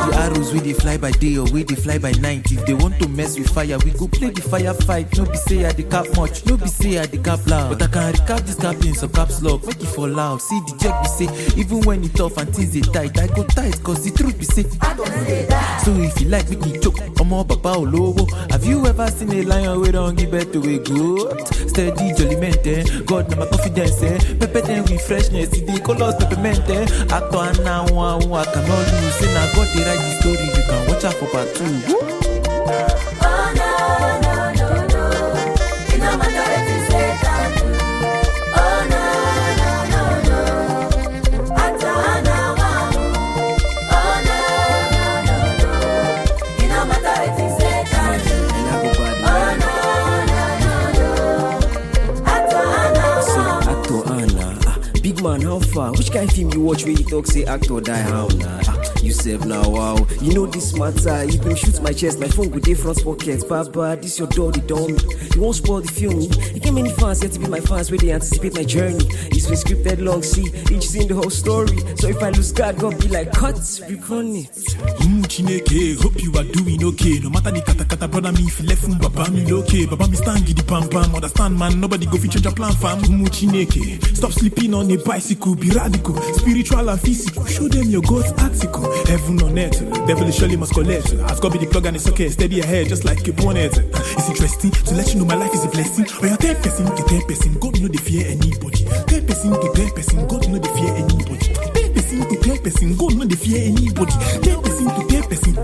the arrows wey dey fly by day or wey dey fly by night if they want to mess with fire we go play the fire fight no be say i dey cap much no be say i dey cap loud but i can recap this cap in some caps lock make e for loud see the check be say even when e tough and things dey tight i go tight cause the truth be say so if you like make you choke ọmọ bàbá olówó have you ever seen a lion wey don give birth to a goat steady jollyment eh? god na my confidence eh? pepper dem with freshness e dey colours peppermint eh? actor anna àwọn àwọn i cannot lose say na god dey write the story you can watch am for part two. Woo! Oh no no no no, it no matter wetin say can do. Oh no no no no, ata na wawu. Oh no no no no, it no matter wetin say can do. Oh no no no no, ata na wawu. Actor Anna, ah, big man, how far? Which kind film you watch where you talk say actor die how na? Ah, you sef now wow, you know this matter. You been shoot my chest, my phone go dey front pocket. Baba, this your door, the dummy. You won't spoil the film. You get many fans yet to be my fans where they anticipate my journey. It's been scripted long, see each scene the whole story. So if I lose God, God be like cut, recon it. Mm, Chineke, hope you are doing okay. No matter the kata kata, brother me if you left from Baba me okay. Baba me stand giddy pam pam. Understand man, nobody go fit change your plan fam. Mm, Chineke, stop sleeping on a bicycle, be radical, spiritual and physical. Show them your God's article. Heaven on earth, devil is surely must collect. As God be the plug and the socket, steady ahead just like a bonnet. It's interesting to let you know my life is a blessing. Or you're 10 person to 10 person, God know they fear anybody. 10 person to 10 person, God know they fear anybody. 10 person to 10 person, God know they fear anybody. 10 person to 10 person.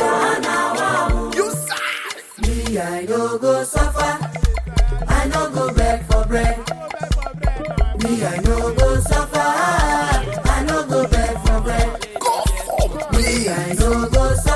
Me, I no go suffer. I no go beg for bread. Me, I no go suffer. I no go beg for bread. Me, I no go suffer.